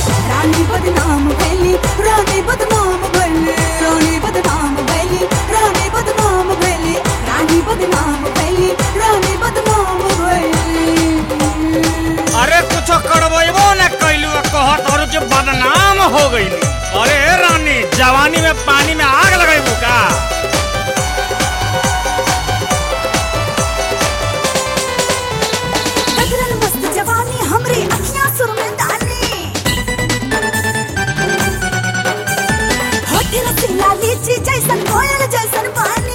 रानी बदनाम भैली रानी बदनाम भैली रानी बदनाम भैली रानी बदनाम भैली रानी बदनाम भैली रानी बदनाम भैली अरे कुछ करबो न कैलू कहत और जो बदनाम हो गईली अरे रानी जवानी में पानी में आग लगेबू का गदरल मस्त जवानी हमरी अखियां सुर में डाली होठ रसीला लीची जैसन कोयल जैसन पानी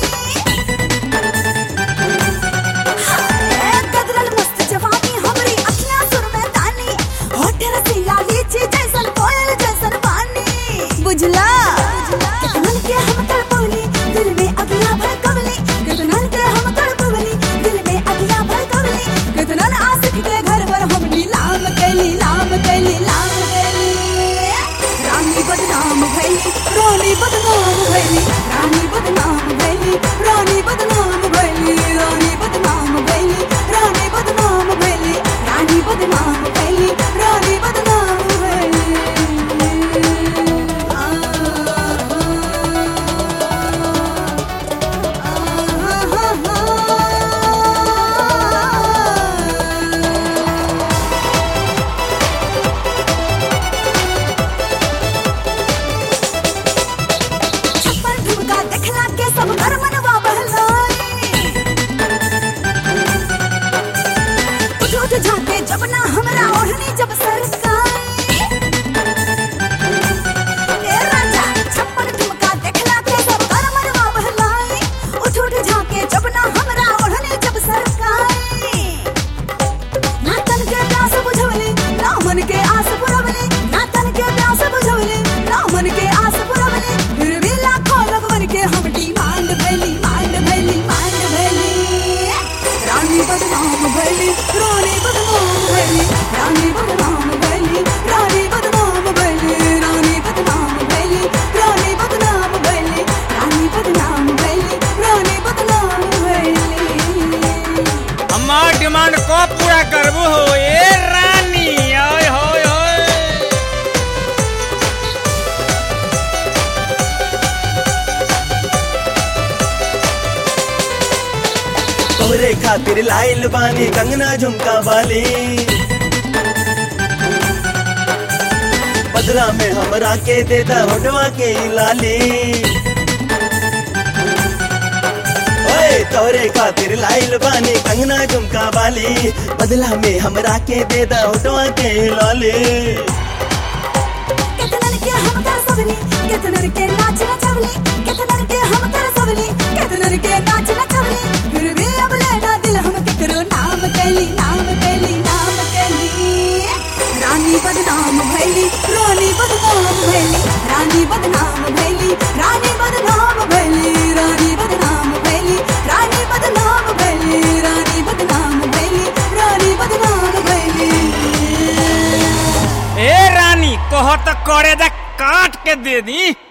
हाय, गदरल मस्त जवानी हमरी अखियां सुर में डाली होठ रसीला लीची जैसन कोयल जैसन पानी बुझला कितनन के हम तड़पवली दिल में अगिया भड़कवली कितनन के हम तड़पवली दिल में अगिया भड़कवली कितनन आशिक के घर पर हम नीलाम कैली लाम कैली लाम कैली रानी बदनाम भैली रानी बदनाम भैली रानी बदनाम भैली रानी बदनाम भैली रानी बदनाम भैली रानी बदनाम भैली रानी बदनाम भैली रानी बदनाम भैली छप्पन ठुमका देखला के सब घर मनवा बहलाई उठ उठ झाके जब ना हमरा ओढ़नी जब सरकाई ए राजा छप्पन ठुमका देखला के सब घर मनवा बहलाई उठ उठ झाके जब ना हमरा ओढ़नी जब सरकाई ना तन के प्यास बुझवली ना मन के आस पुरवली ना तन के प्यास बुझवली ना मन के आस पुरवली फिर भी लाखों लगवन के हम डिमांड भैली मांड भैली मांड भैली रानी बदनाम भैली रानी बदनाम भैली रानी बदनाम भैली रानी बदनाम भैली रानी बदनाम भैली रानी बदनाम भैली रानी बदनाम भैली रानी बदनाम भैली हमार डिमांड को पूरा करबू हो ए रानी ओए होए होए तोरे खातिर लाइल बानी कंगना झुमका वाली बदला में हमरा के देता होटवा के ई लाली ओए तोरे खातिर लाइल बानी कंगना झुमका वाली बदला में हमरा के देता होटवा के ई लाली केतनन के हम कर सबली केतनन के नाच नचवली केतनन के हम कर सबली केतनन के नाच नचवली फिर भी अब लेना दिल हम केकरो नाम कैली नाम कैली नाम कैली रानी बदनाम भैली रानी बदनाम भैली रानी बदनाम भैली रानी बदनाम भैली रानी बदनाम भैली रानी बदनाम भैली रानी बदनाम भैली रानी बदनाम भैली ए रानी कहो तो करे दे काट के दे दी